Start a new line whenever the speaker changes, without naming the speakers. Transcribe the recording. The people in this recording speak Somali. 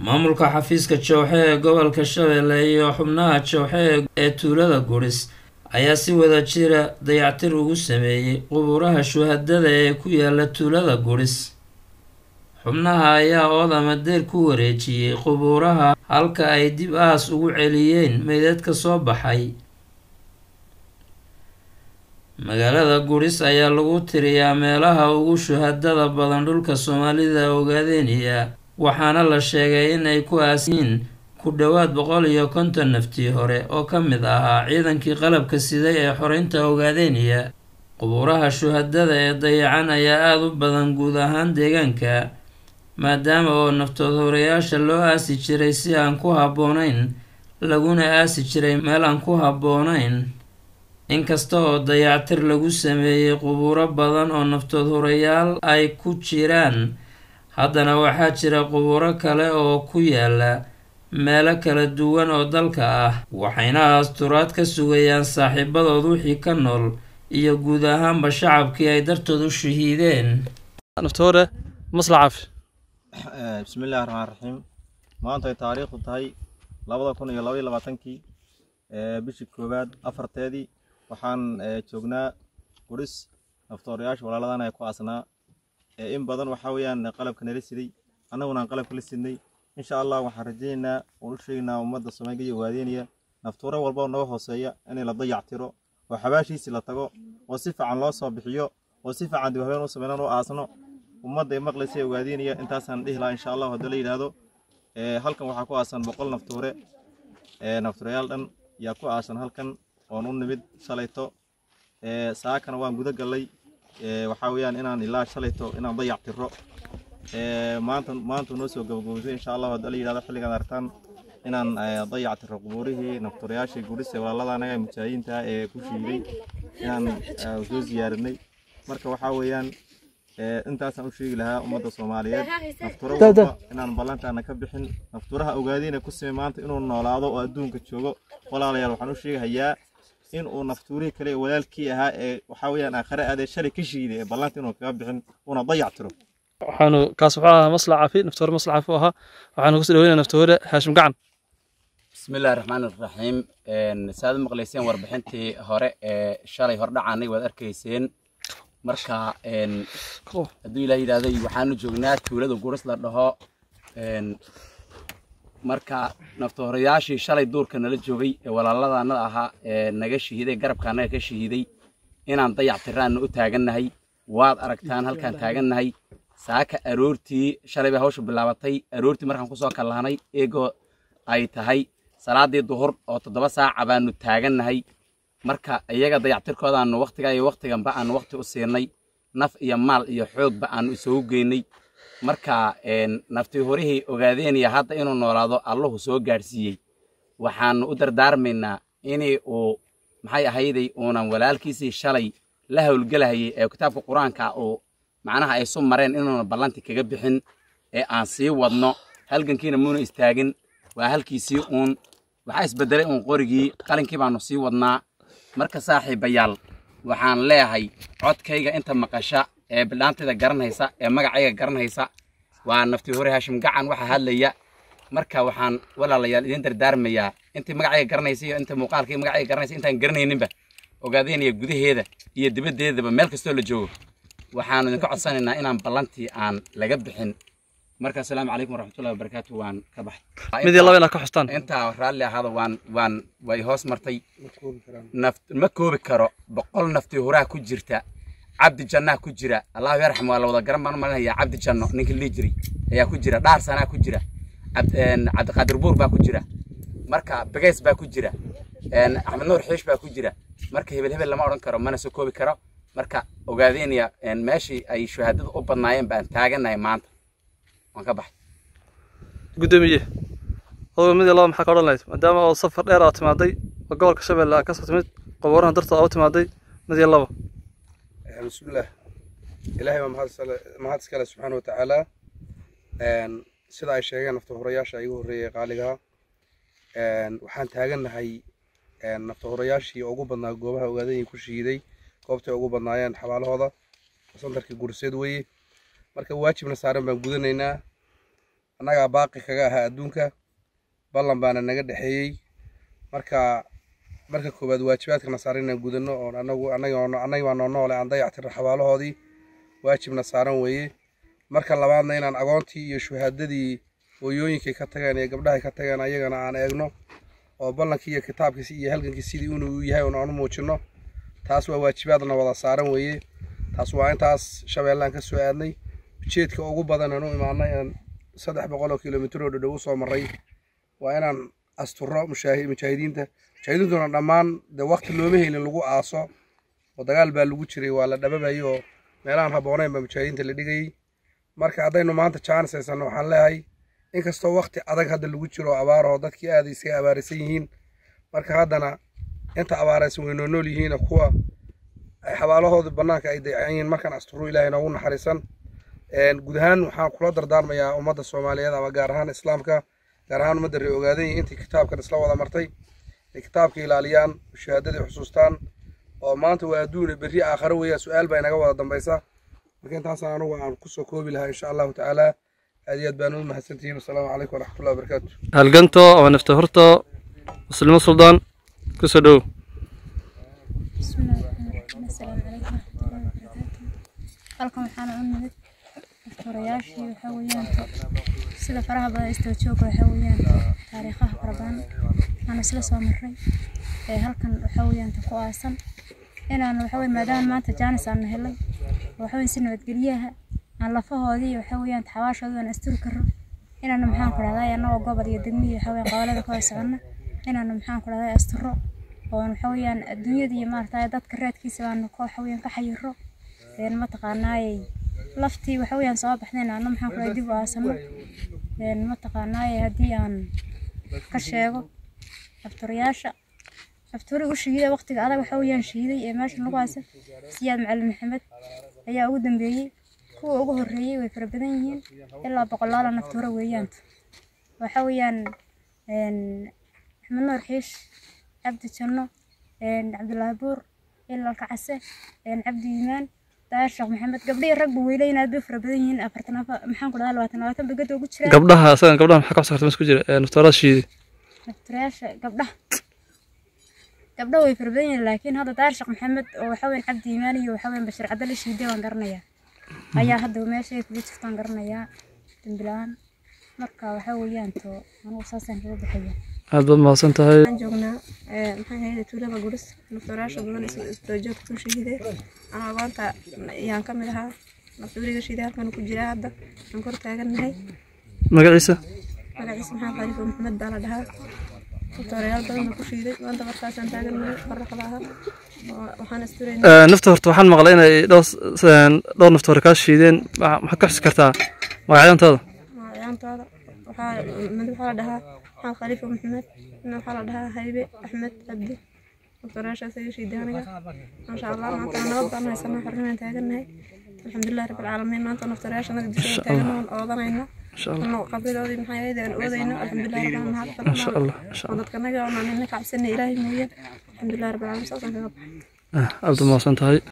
maamulka xafiiska jowxe ee gobolka shabeelle iyo xubnaha jowxe ee tuulada guris ayaa si wada jira dayactir ugu sameeyey qubuuraha shuhadada ee ku yaala tuulada guris xubnaha ayaa ood ama deer ku wareejiyey qubuuraha halka ay dib aas ugu celiyeen meydadka soo baxay magaalada guris ayaa lagu tiriyaa meelaha ugu shuhadada badan dhulka soomaalida ogaadeynaya waxaana la sheegay in ay ku aasiin ku dhowaad boqol iyo konton naftii hore oo ka mid ahaa ciidankii qalabka siday ee xoreynta ogaadeynaya qubuuraha shuhadada ee dayacan ayaa aada u badan guud ahaan deegaanka maadaama oo naftood horeyaasha loo aasi jiray si aan ku habboonayn laguna aasi jiray meel aan ku habboonayn inkasta oo dayactir lagu sameeyey qubuuro badan oo naftood horeyaal ay ku jiraan haddana waxaa jira qubuuro kale oo ku yaala meelo kala duwan oo dalka ah waxayna asturaad ka sugayaan saaxiibadood wixii ka nool iyo guud ahaanba shacabkii ay dartood u shahiideen
naftoore maslacaaf
bismillahi raxmaan raxiim maanta ay taariikhdu tahay labada kun iyo labaiyo labaatankii bishii koowaad afarteedii waxaan joognaa guris naftoorayaasha walaaladan ay ku aasnaa in badan waxaa weeyaan qalabka nala siday annaguna aan qalabka la sidnay insha allah waxaan rajaynaynaa oon u sheegaynaa ummadda soomaaliga iyo waadeynaya naftuuro walba oo naga hooseeya inay la dayactiro oo xabaashiisii la tago oo si fiican loo soo bixiyo oo si fiican dib habeen u sameynaan u aasno ummadda ay maqlaysa ee waadeynaya intaasaan dhihi lahaa insha allah haddii la yidhaahdo halkan waxaa ku aasan boqol naftuure naftuurayaal dhan yaa ku aasan halkan oon u nimid shalayto saakana waan guda gallay waxaa weeyaan inaan ilaa shalayto inaan dayac tiro maanta maanta noo soo gabagabaysay insha allah haddii la yidhahdo xilligaan aragtaan inaan dayac tiro qubuurihii naftuurayaashii guris ee walaalada anaga mujaahidiinta ee ku shiiday inaan soo ziyaarinay marka waxaa weeyaan intaasaan u sheegi lahaa ummadda soomaaliyeed naftuuro walba inaan ballantaana ka bixin naftuuraha ogaadeyna ku sime maanta inuu noolaado oo adduunka joogo walaalayaal waxaan u sheegahayaa in uu naftuurihii kale walaalkii ahaa ee waxaa weeyaan aakhare aadee shalay ka shiiday ee ballanta inuu kaga bixin una dayac tiro
waxaanu kaas wuxuu ahaa maslac cafi naftoore maslac cafi u ahaa waxaanu kusoo dhaweynaa naftoore haashim gacan
bismillahi raxmaan iraxiim saad u maqlayseen warbixintii hore ee shalay hordhacaanay waad arkayseen marka hadduu ilaah yidhaahday waxaanu joognaa tuulada guris la dhaho marka naftohorayaashii shalay duurka nala joogay ee walaaladannada ahaa ee naga shahiiday garabka annaga ka shahiiday inaan dayac tiraanna u taagannahay waad aragtaan halkaan taagannahay saaka aroortii shalay bay hawshu bilaabatay aroortii markaan kusoo kallahnay eegoo ay tahay salaadii duhur oo toddoba saaca baanu taagannahay marka iyaga dayactirkoodaanu wakhtigaa iyo wakhtiganba aanu wakhti u siinay naf iyo maal iyo xoogba aanu isugu geynay marka naftii horihii ogaadeenaya hadda inuu noolaado allahu soo gaadhsiiyey waxaanu u dardaarmaynaa inii uu maxay ahayday uunan walaalkiisii shalay la howlgelahayay ee kitaabka qur-aanka uu macnaha ay su mareen inuuna ballanti kaga bixin ee aan sii wadno halgankiina muuna istaagin waa halkiisii uun waxaa isbedelay uun qorigii qalinkii baanu sii wadnaa marka saaxiibayaal waxaan leeyahay codkayga inta maqasha ee bildhaantayda garanaysa ee magacayga garanaysa waa naftii hore haashim gacan waxaa hadlaya marka waxaan walaalayaal idin dardaarmayaa intii magacayga garanaysa iyo inta muuqaalkii magacayga garanaysa intaan garanayninba ogaadeynaya gudaheeda iyo dibaddeedaba meel kastoo la joogo waxaanu idinka codsanaynaa inaan ballantii aan laga bixin marka asalaamu calaykum waraxmatullahi wabarakaatu waan ka baxay
mid iyo laba inaad ka xustaan
intaa raalli ahaada waan waan way hoos martay naft ma koobi karo boqol naftii horaa ku jirta cabdi jannaa ku jira allahu yarxam waa la wada garan baan u malinayaa cabdi janno ninkii lii jiri ayaa ku jira dhaar sanaa ku jira cabdiqaadir buur baa ku jira marka begeys baa ku jira axmed nuur xiish baa ku jira marka hebel hebel lama odhan karo mana soo koobi karo marka ogaadeynaya meeshii ay shahaadada u badnaayeen baan taaganahay maanta waan ka baxay
guddoomiye aduga mid iyo laba maxaa ka odhan lahayd maadaama oo safar dheer aad timaaday oo gobolka shabeelle aad kasoo timid qubuurahan dartood aad u timaaday mid iyo laba
bismillaah ilaahay waa mahad iskale subxaana wa tacaala sida ay sheegeen naftahorayaasha igu horreeyay qaaligaha waxaan taagannahay naftahorayaashii ugu badnaa goobaha ogaadanyay ku shiiday goobtay ugu badnaayeen xabaalahooda sandarkii gurseed weeye marka waajibna saaran baan gudanaynaa annagaa baaqi kaga ahaa adduunka ballan baana naga dhexeeyey marka marka koowaad waajibaadkana saaran inaan gudano oon anagu annaga baa noo noole aan dayactirno xabaalahoodii waajibna saaran weeye marka labaadna inaan agoontii iyo shuhaadadii hooyooyinkay ka tageen iyo gabdhahay ka tageen ayagana aan eegno oo ballankii iyo kitaabkiisi iyo halgankii sidii inuu yahay oon aanu muujinno taas waa waajibaadna wada saaran weeye taas waa intaas shabeellaan ka soo aadnay ujeedka ugu badan aan u imaanay aan saddex boqol oo kilomitir oo dhadhow usoo marray waa inaan asturo mujaahidiinta mujaahidiintuna dhammaan dee wakti looma helin lagu aaso oo dagaal baa lagu jiray waa la dhababayay oo meelahaan habboonayn baa mujaahidiinta la dhigayay marka haddaynu maanta jaanis haysanno waxaan leeyahay inkastoo wakti adag hadda lagu jiro abaaroo dadkii aad iskaga abaaraysan yihiin marka haddana inta abaaraysan way noo nool yihiin kuwa ay xabaalahooda bannaanka ay dayacan yihiin markaan asturu ilaahay noogu naxariisan guud ahaan waxaan kula dardaarmayaa ummadda soomaaliyeed ama gaar ahaan islaamka gaar ahaan ummadda ree ogaadany intii kitaabkan isla wada martay inay kitaabka ilaaliyaan shahaadadii xusuustaan oo maanta waa adduune berri aakhare weeya su-aal baa inaga wada dambaysa marka intaasaan anugu aan kusoo koobi lahaa insha allahu tacaala aad iyo aad baan u mahadsantihiin wasalaamu calaykum waraxmatullahi wabarakaatu
halganto ama nafta horto muslimo suldaan kusoo dhow
bismillaahi raxmaani raxiim assalaamu calaykum waraxmatullaahi wabarakaatu halkan waxaana u nimid daftorayaashii waxaa weeyaan sida faraha badan istaba jooga waxaa weeyaan taariikhaha fara badan aan isla soo marray ee halkan waxaa weeyaan ku aasan inaan waxaa weeye maadaama maanta jaanis aan helay waxaa weeye si nabadgelyaha aan lafahoodii waxaa weeyaan xawaashoodii aan asturi karo inaanu maxaan ku dhahdaa annagoo gobol iyo degmihi waxaa weeyaan gobolada ka wada soconna inaanu maxaan ku dhahdaa asturo oon waxaa weeyaan adduunyada iyo maaragtay dadka raadkiisa baanu ka waxa weeyaan ka xayiro een mataqaanaayey laftii waxa weeyaan soo baxdayna anna maxaan ku dhahay dib u aasano een mataqaanaayey haddii aan ka sheego daftorayaasha daftori u shahiiday waqtiga adag waxa weeyaan shahiiday ee meeshan lagu aasa siyaad macalin maxamed ayaa ugu dambeeyey kuwa ugu horreeyey way fara badan yihiin ilaa boqolaala naftoora weeyaanta waxa weeyaan een axmed nuur xiish cabdi janno cabdulaahi buur ilal kacase cabdi yimaan daahir sheekh maxamed gabdhihii ragba weyleyn aad bay fara badan yihiin afartan maxaan ku dhahaa labaatan labaatan bagada ugu jiraan
gabdhaha asagan gabdhaha maxaa ka soo ku jira naftoorada shiidi
naftorayaasha gabdhaha gabdhaha way fara badan yihiin laakiin hadda daahir sheekh maxamed oo waxa weyn cabdi yimaan iyo waxa weyn bashir cabdalle shiide waan garanayaa ayaa hadda meesha ay kuga jirtaan garanayaa dambilaan marka waxa weeyaan to anugu saasaan kaga baxaya
aad baad mahadsan tahay
waxaan joognaa maxay ahayd tuulada guris naftorayaasha badan isdoojoodka soo shahiiday anaa agoonta ayaan ka mid ahaa naftooriga shiiday halkan ku jiraa hadda aan kor taagannahay
magaciisa
magaciisa maxaa khaliifo maxamed baa la dhahaa naftorayaal badan baa ku shiiday maanta markaasaan taagannahay farraqda ahaa waxaan asturaynaa
nafta horta waxaan maqlay inay dhowr dhowr naftoore kaa shiideen maxaad ka xusi kartaa magacyantooda
magacyantooda waxaa mid waxaa la dhahaa maxamed khaliifo maxamed midna waxaa la dhahaa haybe axmed cabdi naftorayaashaas iga shiiday aniga maasha allah maanta nabad baan haysanaa xornimaan taagannahay alxamdulilah rabbilcaalamiin maanta naftorayaasha naga dusheeda taagan oon oodanayna
insha allah
anoo qabridoodii maxaa ahayd aan oodayno alxamdulilah rabbil mahad
insha
fadlan
allah insha
oo
allah
dadka naga oonaan nina kacabsanay ilaahay mooyaan alxamdulilah rabbil caalamiin saasaan kaga baxay
aad baad mahadsan tahay